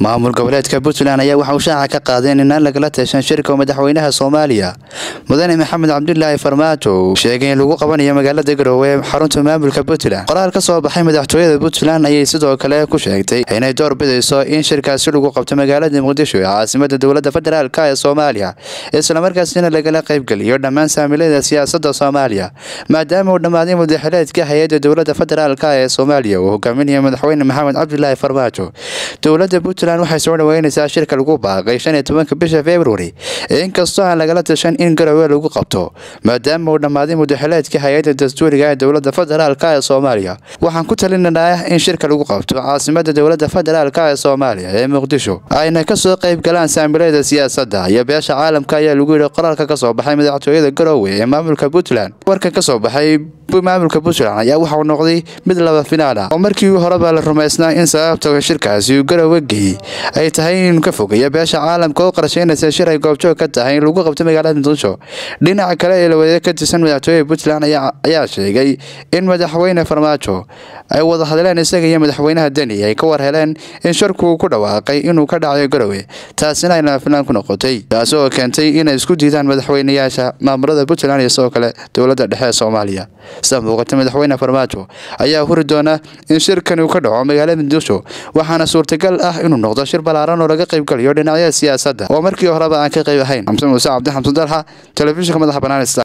maamul goboleedka puntland ayaa waxa uu shaaca ka qaadeen inaan lagala tashan shirka madaxweynaha soomaaliya mudane maxamed cabdulaahi farmaajo uu sheegay in lagu qabanayo magaalada garowe ee xarunta maamulka puntland qoraal ka soo baxay madaxtooyada puntland ayay sidoo kale ku sheegtay inay door bidayso in shirkaasi lagu qabto magaalada muqdisho ee caasimada dowladda federaalk ee soomaaliya islamarkaasina lagala qaybgeliyo dhammaan saamilada siyaasada soomaaliya maadaama uu dhammaaday mudaxileedka hay-adda dowladda federaalk ee soomaaliya uu hogaaminaya madaxweyne maxamed cabdulaahi farmaajo dowladda puntland waxay soo dhaweyneysaa shirka lagu baaqay shan iyo tobanka bisha februari inkastoo aan lagala tashan in garowe lagu qabto maadaama uu dhammaaday mudaxileedka hay-adda dastuuriga ee dowladda federaalk ee soomaaliya waxaan ku talinanaa in shirka lagu qabto caasimada dowladda federaalk ee soomaaliya ee muqdisho ayna kasoo qayb galaan saamilada siyaasadda iyo beesha caalamka ayaa lagu yidhi qoraalka kasoo baxay madaxtooyada garowe ee maamulka puntland warka kasoo baxay maamulka puntland ayaa waxauu noqday mid laba finaal ah oo markii horeba la rumaysnaa in sababta shirkaasi uu garowe geeyey ay tahay inuu ka fogeeya beesha caalamka oo qorsheynaysa shir ay goobjoog ka tahay in lagu qabto magaalada muqdisho dhinaca kale ee lawadeed ka tirsan madaxtooyada puntland ayaa sheegay in madaxweyne farmaajo ay wada hadleen isaga iyo madaxweynaha deni ay ka war heleen in shirku ku dhawaaqay inuu ka dhacayo garowe taasina ay laba finaan ku noqotay taasi oo keentay inay isku diidaan madaxweynayaasha maamulada puntland iyo sidoo kale dowladda dhexe ee soomaaliya sida muuqata madaxweyne farmaajo ayaa huri doona in shirkani uu ka dhaco magaalada muqdisho waxaana suurtagal ah inuu noqdo shir balaaran oo laga qaybgalayo dhinacyada siyaasadda oo markii horeba aan ka qayb ahayn xamse muuse cabdi xamsan dalxa telefishinka madaxa banaan